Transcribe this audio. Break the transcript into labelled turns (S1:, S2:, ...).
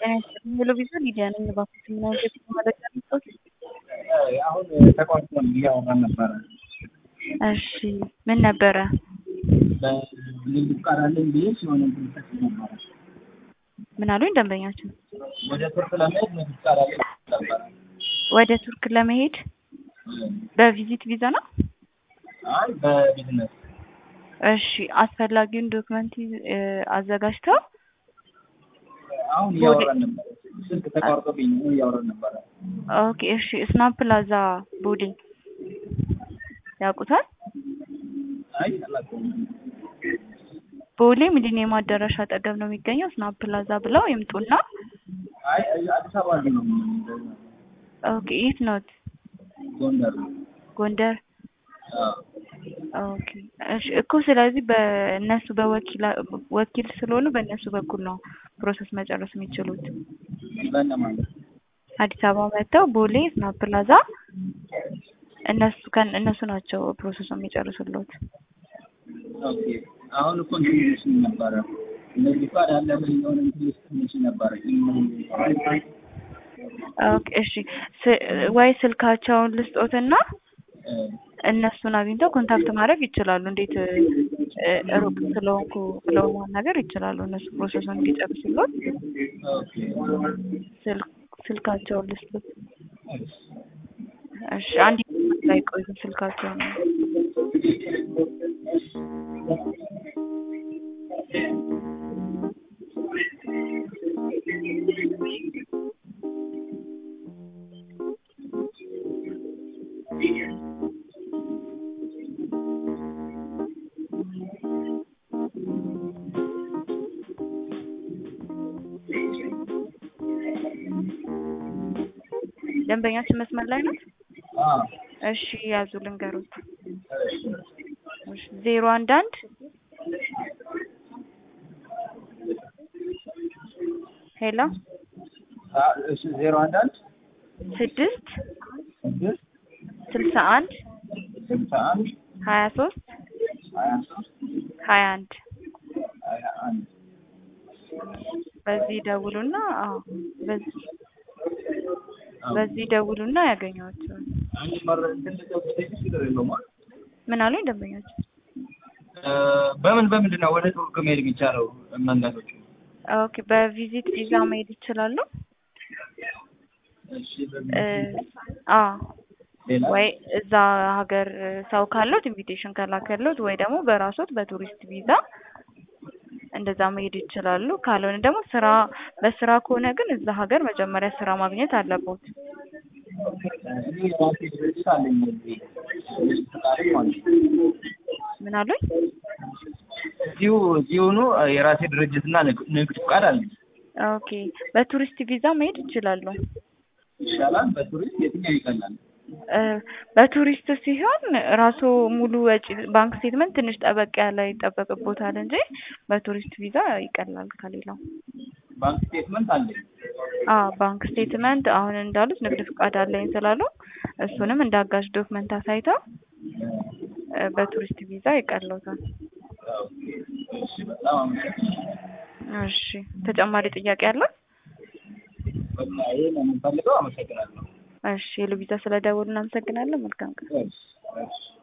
S1: ጤና ይስጥልኝ ቴሌቪዥን ሚዲያ ነኝ። እባክዎት ምን አይነት የጤና መረጃ ልስጥዎት?
S2: አሁን ተቋርጦ እያወራን ነበረ።
S1: እሺ ምን ነበረ?
S2: በንግድ ፍቃድ አለኝ ብዬ ሲሆን እንትን ነበረ
S1: ምን አሉኝ ደንበኛችን?
S2: ወደ ቱርክ ለመሄድ ንግድ ፍቃድ አለኝ ነበረ።
S1: ወደ ቱርክ ለመሄድ በቪዚት ቪዛ ነው?
S2: አይ በቢዝነስ
S1: እሺ አስፈላጊውን ዶክመንት አዘጋጅተው
S2: አሁን እያወራን ነበረ። ስልክ ተቋርጦብኝ ነው እያወራን ነበረ።
S1: ኦኬ እሺ ስናፕ ፕላዛ ቦሌ ያውቁታል?
S2: አይ አላውቀውም።
S1: ቦሌ ሚሊኒየም አዳራሽ አጠገብ ነው የሚገኘው። ስናፕ ፕላዛ ብለው ይምጡና
S2: አይ አዲስ አበባ ላይ ነው
S1: ኦኬ የት ኖት?
S2: ጎንደር
S1: ጎንደር
S2: አዎ
S1: ኦኬ እሺ እኮ ስለዚህ በእነሱ በወኪል ወኪል ስለሆኑ በእነሱ በኩል ነው ፕሮሰስ መጨረስ የሚችሉት።
S2: በእነማን
S1: አዲስ አበባ መጥተው ቦሌ ስናፕ ፕላዛ እነሱ ከን እነሱ ናቸው ፕሮሰሱን የሚጨርሱልዎት።
S2: ኦኬ አሁን እኮ እንትን ልልሽኝ ነበረ ንግድ ፍቃድ አለ ምን የሆነ እንትን ልልሽ ነበረ
S1: ኦኬ እሺ ስ- ወይ ስልካቸውን ልስጦትና እነሱን አግኝተው ኮንታክት ማድረግ ይችላሉ። እንዴት እ፣ ሩቅ ስለሆንኩ ብለው ማናገር ይችላሉ። እነሱ ፕሮሰሱን እንዲጨርሱልዎት
S2: ኦኬ
S1: ስልክ ስልካቸውን ልስጡት። እሺ አንድ ላይ ቆዩ። ስልካቸውን ደንበኛችን መስመር ላይ ነው።
S2: አዎ
S1: እሺ ያዙ ልንገሩት። እሺ ዜሮ አንድ አንድ ሄሎ
S2: አ- እሺ ዜሮ አንድ አንድ
S1: ስድስት
S2: ስድስት
S1: ስልሳ አንድ
S2: ስልሳ አንድ
S1: ሀያ ሶስት
S2: ሀያ ሶስት
S1: ሀያ አንድ
S2: ሀያ አንድ
S1: በዚህ ደውሉና አዎ በዚህ በዚህ ደውሉና ያገኟቸዋል።
S2: አንድ መረ እንትን ልጠይቅሽ ችግር የለውም አይደል?
S1: ምን አሉኝ ደንበኛችን?
S2: እ፣ በምን በምንድን ነው ወደ ቱርክ መሄድ የሚቻለው መንገዶች?
S1: ኦኬ በቪዚት ቪዛ መሄድ ይችላሉ።
S2: እሺ
S1: እ
S2: በምን
S1: አዎ
S2: ሌላ
S1: ወይ እዛ ሀገር ሰው ካለዎት ኢንቪቴሽን ከላከልዎት ወይ ደግሞ በራስዎት በቱሪስት ቪዛ እንደዛ መሄድ ይችላሉ። ካልሆነ ደግሞ ስራ በስራ ከሆነ ግን እዛ ሀገር መጀመሪያ ስራ ማግኘት አለቦት።
S2: እኔ ራሴ ድርጅት አለኝ እዚህ ንግድ ፍቃድ ማለት ነው።
S1: ምን አሉኝ?
S2: እዚሁ እዚሁኑ የራሴ ድርጅትና ንግ- ንግድ ፍቃድ አለኝ።
S1: ኦኬ በቱሪስት ቪዛ መሄድ ይችላሉ።
S2: ይሻላል በቱሪስት የትኛው ይቀላል?
S1: እ በቱሪስት ሲሆን ራሱ ሙሉ ወጪ ባንክ ስቴትመንት ትንሽ ጠበቅ ያለ ይጠበቅቦታል እንጂ በቱሪስት ቪዛ ይቀላል ከሌላው።
S2: ባንክ ስቴትመንት አለኝ።
S1: አዎ ባንክ ስቴትመንት አሁን እንዳሉት ንግድ ፍቃድ አለኝ ስላሉ እሱንም እንደ አጋዥ ዶክመንት አሳይተው እ በቱሪስት ቪዛ ይቀለውታል።
S2: ኦኬ፣ እሺ በጣም አመሰግናለሁ።
S1: እሺ ተጨማሪ ጥያቄ አለ?
S2: በቃ ይሄ ነው የምንፈልገው። አመሰግናለሁ።
S1: እሺ የሉቪዛ ስለደወሉ እናመሰግናለን። መልካም ቀን።
S2: እሺ እሺ